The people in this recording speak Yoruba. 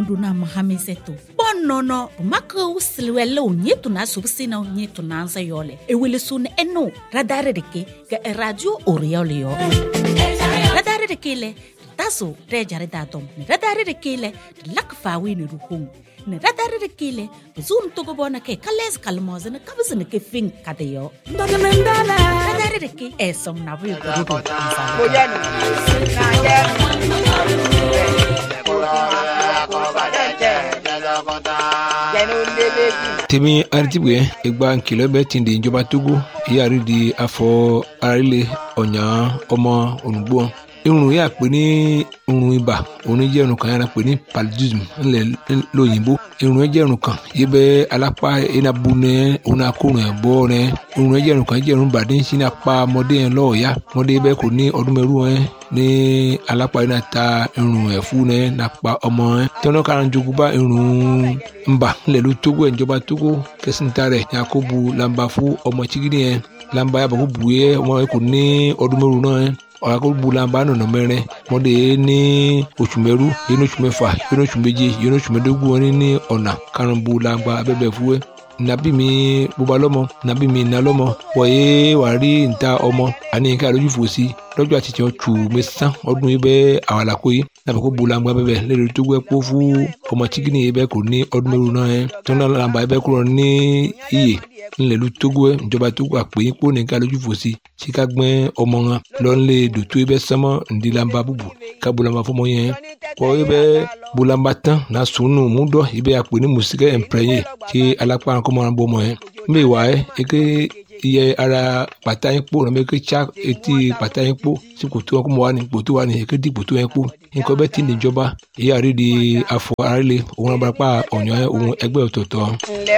do na mahamise to bonono maka usiliwele onye to na subsi na onye to na ansa yole ewele so ne eno radare de ke ga radio oriole yo radare de ke le taso re jare da dom ne radare de ke le lak fa wi ne ruhung ne radare de ke le zum to go bona ke kales kalmoze ne kabz ne ke fin kade yo radare de ke esom na wi go do tèmi aritibu yɛ egba nkìlɔ bɛ tin di ìjọba togo yíyàrí di afɔ arílẹ ɔnyà ɔmọ onugbo irun yà pé ní irun ibà òun jẹ́ irun kan yàrá pé ní paludism ńlẹ̀ lóyìnbó irun yẹn jẹ́ irun kan yìí bẹ́ alápá iná bu nẹ òun náà kó rìn bọ́ rẹ irun yẹn jẹ́ irun kan jẹ́ irun bàdé ń sin apá ọmọdé yẹn lọ́ọ̀ọ́yá ọmọdé bẹ́ẹ̀ kò ní ọdún mẹ́rù yẹn ní alápá iná ta irun ẹ̀fú yẹn nàpa ọmọ yẹn tọ́nà kan jogun bá irun ńbà ńlẹ̀ ló tógó ẹ̀ ìjọba tógó kẹsìntà rẹ̀ yakubu lamba fún ọmọ chigidi yẹn lamba yàbọ̀ kó bu yẹ ọmọ yẹn kò ní ọdún mẹ́rù náà yẹn ọ̀rọ̀ bulamba nọ̀nà mẹ́rin mọ́dé ní oṣù mẹ́rú yẹn ní oṣù mẹ́fà yẹn ní oṣù méje yẹn ní oṣù mẹ́dógún wọn ní ọ̀nà karùn-ún bulamba abẹ́bẹ̀ fúwẹ́ nabi mi bóba lọ́mọ nabi mi iná lọ́mọ wọ̀nyé wà rí níta ọmọ àní nǹkan àlójú fòsí lọ́jọ́ àti tiẹ̀ tù mí sán ọdún yìí bẹ́ẹ̀ àwọn àlàkó yìí nàbẹ̀ kó bulamba bẹ́ẹ̀ lẹ́rìí tó gbẹ́ kó fún ọmọ chikini yìí bẹ́ẹ̀ kò ní ọdún mẹ́rù náà yẹn tó náà làǹbà yìí bẹ́ẹ̀ kúrò ní iyè ńlẹ̀lú togo ẹ̀ ìjọba togo àpè yín kó nìkan lójú fòsí tí ká gbẹ́ ọmọ wọn lọ́nlé dòtó ibẹ̀ sánmọ́ ńdílamba búbu ká bulamba fọmọ yẹn kọ́ ibẹ̀ bulamba tán na sùnù múdọ̀ ibẹ̀ àpè ní mùsíkẹ́ ẹ̀ǹpẹ̀rẹ̀yìn tí alápá kọ́mọ́ náà bọ́ ọmọ yẹn mbẹ́ wà ẹ́ eke iye ara pàtà yín kpó nàbẹ eke tsa etí pàtà yín kpó sí kòtò wọn kó mọ wà ní kòtò wà ní eke di kòtò yẹn kpó nǹkan bẹ́ẹ̀ ti ní ìjọba èyí àrídìí afọ àrílé òun abarapá ọ̀nyọ́ òun ẹgbẹ́ ọ̀tọ̀ọ̀tọ̀.